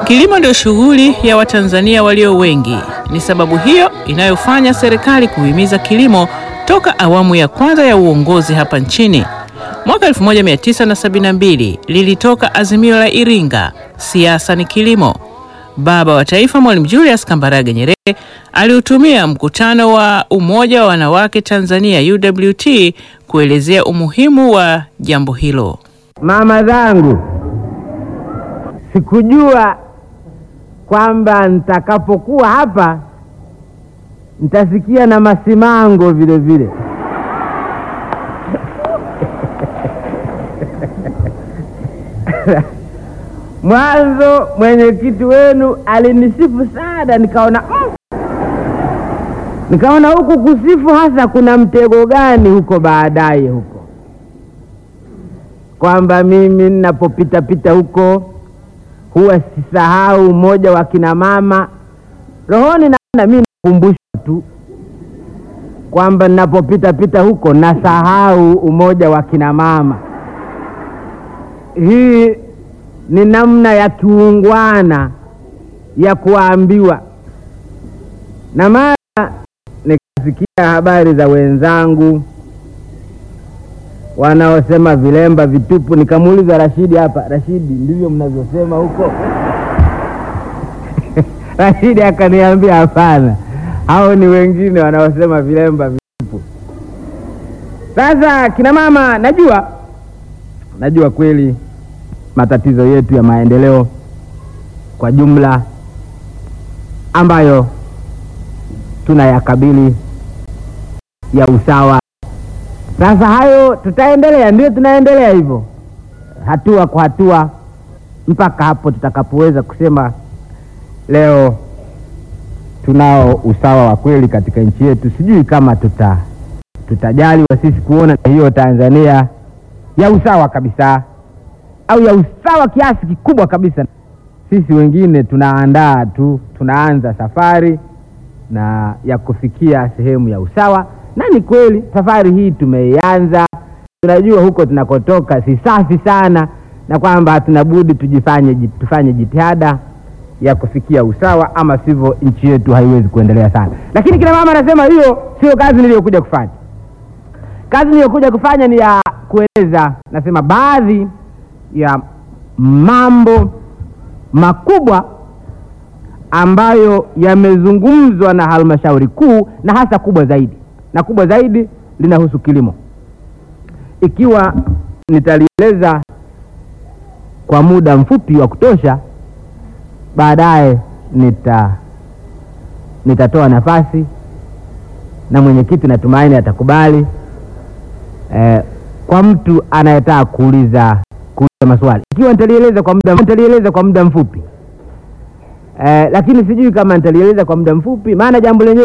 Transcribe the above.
Kilimo ndio shughuli ya Watanzania walio wengi. Ni sababu hiyo inayofanya serikali kuhimiza kilimo toka awamu ya kwanza ya uongozi hapa nchini. Mwaka 1972 lilitoka azimio la Iringa, siasa ni kilimo. Baba wa Taifa Mwalimu Julius Kambarage Nyerere aliutumia mkutano wa Umoja wa Wanawake Tanzania UWT kuelezea umuhimu wa jambo hilo. Mama zangu, sikujua kwamba nitakapokuwa hapa nitasikia na masimango vile vile. Mwanzo mwenyekiti wenu alinisifu sana, nikaona mm, nikaona huku kusifu hasa kuna mtego gani huko baadaye huko, kwamba mimi ninapopita pita huko huwa sisahau umoja wa kina mama rohoni, naona mimi nakumbushwa tu kwamba ninapopita pita huko nasahau umoja wa kina mama. Hii ni namna ya kiungwana ya kuambiwa, na mara nikasikia habari za wenzangu wanaosema vilemba vitupu. Nikamuuliza Rashidi hapa, Rashidi, ndivyo mnavyosema huko? Rashidi akaniambia hapana, hao ni wengine wanaosema vilemba vitupu. Sasa kina mama, najua najua kweli matatizo yetu ya maendeleo kwa jumla ambayo tunayakabili ya usawa. Sasa hayo tutaendelea, ndio tunaendelea hivyo hatua kwa hatua mpaka hapo tutakapoweza kusema leo tunao usawa wa kweli katika nchi yetu. Sijui kama tuta tutajaliwa sisi kuona hiyo Tanzania ya usawa kabisa au ya usawa kiasi kikubwa kabisa. Sisi wengine tunaandaa tu, tunaanza safari na ya kufikia sehemu ya usawa, na ni kweli safari hii tumeianza. Tunajua huko tunakotoka si safi sana, na kwamba hatuna budi tujifanye, tufanye jitihada ya kufikia usawa, ama sivyo nchi yetu haiwezi kuendelea sana. Lakini kina mama anasema hiyo sio kazi niliyokuja kufanya. Kazi niliyokuja kufanya ni ya kueleza, nasema baadhi ya mambo makubwa ambayo yamezungumzwa na halmashauri kuu na hasa kubwa zaidi, na kubwa zaidi linahusu kilimo. Ikiwa nitalieleza kwa muda mfupi wa kutosha, baadaye nita nitatoa nafasi na mwenyekiti natumaini atakubali eh, kwa mtu anayetaka kuuliza kuuliza maswali. Ikiwa nitalieleza kwa muda nitalieleza kwa muda mfupi eh, lakini sijui kama nitalieleza kwa muda mfupi, maana jambo lenyewe